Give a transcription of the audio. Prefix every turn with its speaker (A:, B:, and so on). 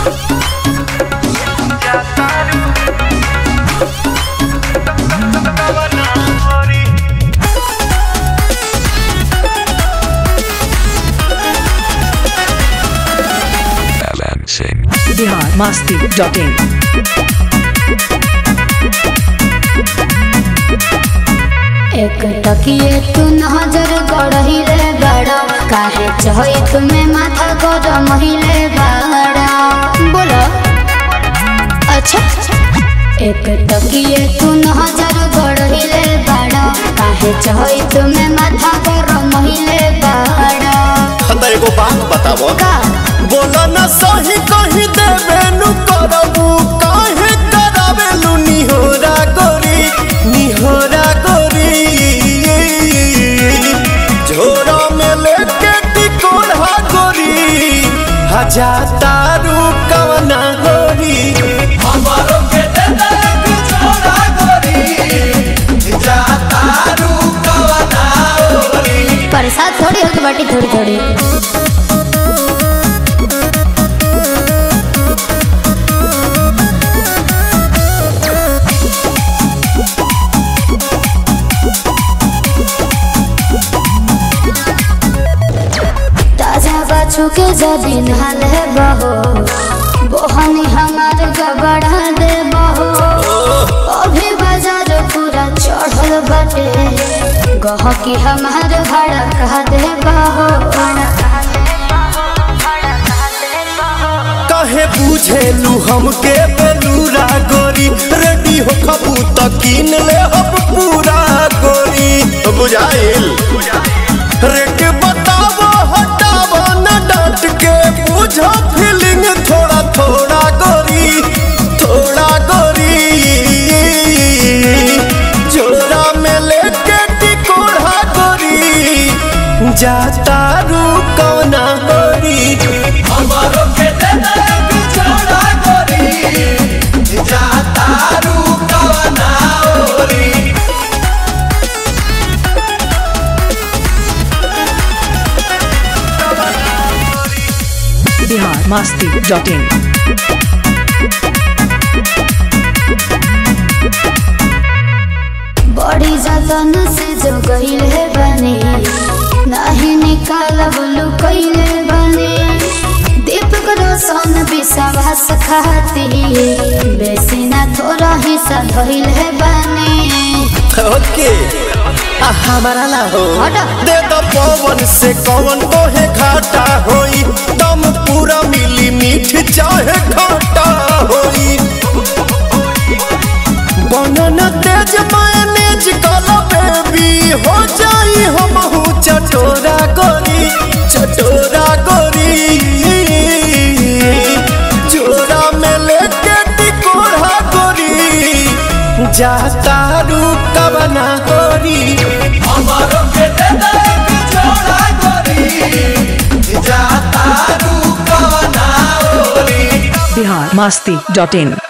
A: Balancing.
B: Bihar Masti dot in
C: एक टकिए तू नजर गड़हिले बड़ा काहे चहई तुम्हें माथा गरम हिले बड़ा बोलो अच्छा एक टकिए तू नजर गड़हिले बड़ा काहे चहई तुम्हें माथा गरम हिले बड़ा
D: हमरा एगो बात बताबो
C: का
D: बोला ना सही कही देबे नु करबू काहे करावेलू निहोरा गोरी निहोरा गोरी झोरा में लेके टिकोड़ा गोरी हजा तारू कवना गोरी हमारो के दे दे एक झोरा गोरी जा तारू कवना गोरी
C: प्रसाद थोड़ी होगी बाटी थोड़ी थोड़ी ताजा बाछू के जबीन हाल है बहो बोहनी हमार गबड़ा दे बहो अभी बाजार पूरा चढ़ल बाटे गहकी हमार भाड़ा कहा दे बहो
D: काहे बुझेलू हमके बेलूरा गोरी रेडी हो खबू त कीन ले हम पूरा गोरी बुझाइल रेट बताबो हटाबो न डांट के बुझो फीलिंग थोड़ा थोड़ा गोरी थोड़ा गोरी जोरा में लेके टिकोड़ा गोरी जाता रू कौना गोरी हमारो के दे दे एक जोड़ा गोरी जाता रू कौना गोरी
B: बिहार मस्ती डॉट इन
C: बड़ी जतन से जो गईल है बने नहीं निकालब लुकैले बने दीपक रोशन विश्वास खाती बेसी ना थोड़ा हिस्सा धइल है बने
D: ओके आ हमारा ना हो
C: हटा।
D: दे दो पवन से कौन को है घाटा होई दम पूरा मिली मीठ चाहे खाटा होई बनना तेज मायनेज कलो बेबी हो जाई हम चटोरा गोरी चटोरा गोरी जोरा में लेके टिकोड़ा गोरी जाता रू कवना गोरी हमारो के दे दे एक जोड़ा गोरी जाता रू कवना गोरी
B: बिहार मस्ती डॉट इन